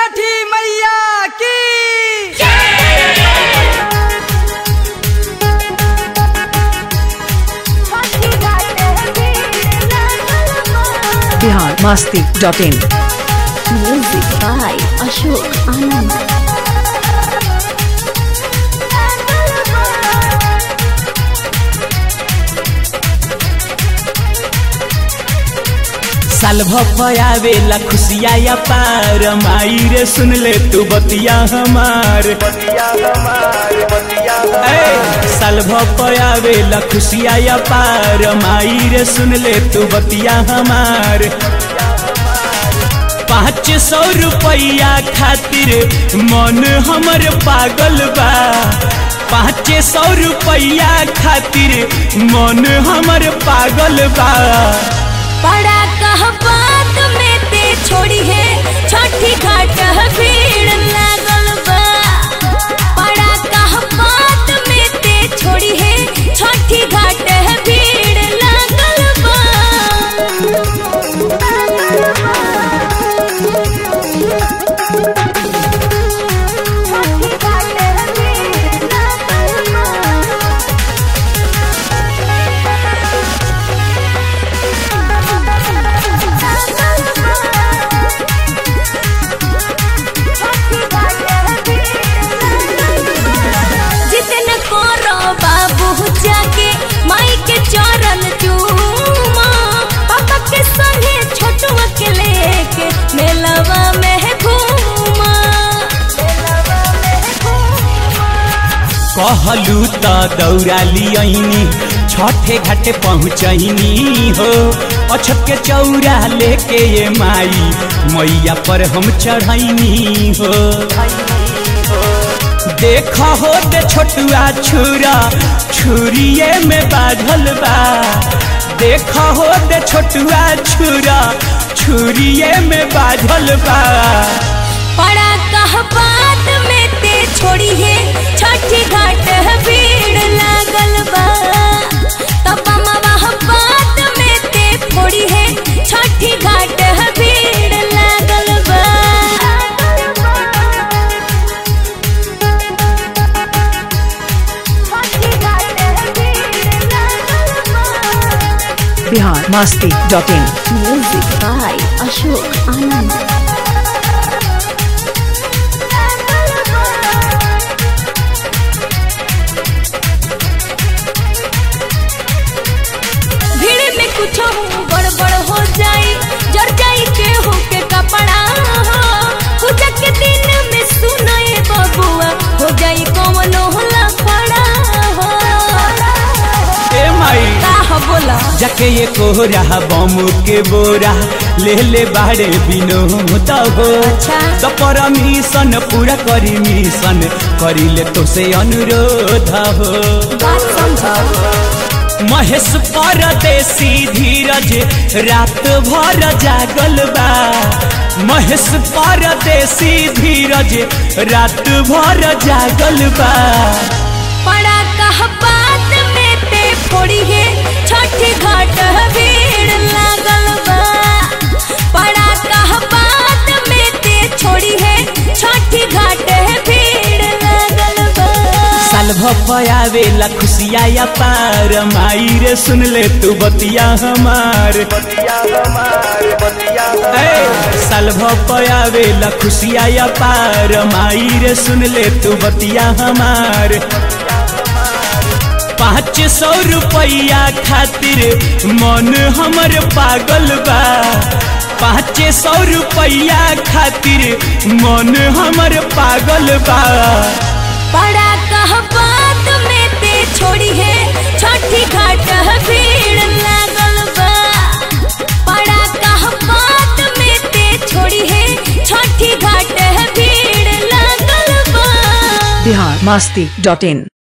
छठी मैया की Bihar Masti dot in Music by Ashok Anand. साल भपयावेला खुशिया या पार माई रे सुन ले तू बतिया हमार ए, साल भपयावेला खुशिया या पार माई रे सुन ले तू बतिया हमार पाँच सौ रुपया खातिर मन हमर पागल बा पाँच सौ रुपया खातिर मन हमर पागल बा बड़ा कह बात में ते छोड़ी है छठी घाट भीड़ लागल बा बड़ा कह बात में ते छोड़ी है छठी घाट भीड़ लागल बा जितन करो बाबू जाके माई के चरण चूमा पापा के संगे छोटुआ के लेके मेलवा में घूमा कहलू त दौड़ा लियनी छठे घाटे पहुँचनी हो अछत के चौरा लेके ये माई मैया पर हम चढ़ैनी हो देख हो दे छोटुआ छुरा छुरिए में बाझल बा देख हो दे छोटुआ छुरा छुरिए में बाझल बा बड़ा कह बात में ते छोड़ी है छठी घाट भीड़ लागल बा तब वह बात में ते फोड़ी है छठी घाट भीड़ लागल बा Bihar Masti dot in Music by Ashok Anand. भीड़ में कुछ गड़बड़ हो जाई जर जाई के हो के कपड़ा कुछ के दिन में सुनाए बबुआ हो जाई कौन होला पड़ा ए माई का हो बोला जके ये कोहरा बम के बोरा ले ले बाड़े बिनोद हो अच्छा। तो परमिशन पूरा करी मिशन करी ले तो से अनुरोध हो बात समझो महेश परदेसी धीरज रात भर जागल बा महेश परदेसी धीरज रात भर जागल बा बड़ा कह बात में ते फोड़ी है छठी घाट भीड़ लागल बा बड़ा कह बात में ते छोड़ी है छठी घाट भीड़ लागल बा साल भपयावेला खुशिया या पार माई रे सुन ले तू बतिया हमार ए, साल भपयावेला खुशिया या पार माई रे सुन ले तू बतिया हमार पाँच सौ रुपया खातिर मन हमर पागल बा पाँच सौ रुपया खातिर मन हमर पागल बा बड़ा कह बात में ते छोड़ी है छठी घाट भीड़ लागल बा बड़ा कह बात में ते छोड़ी है छठी घाट भीड़ लागल बा बिहार मस्ती डॉट इन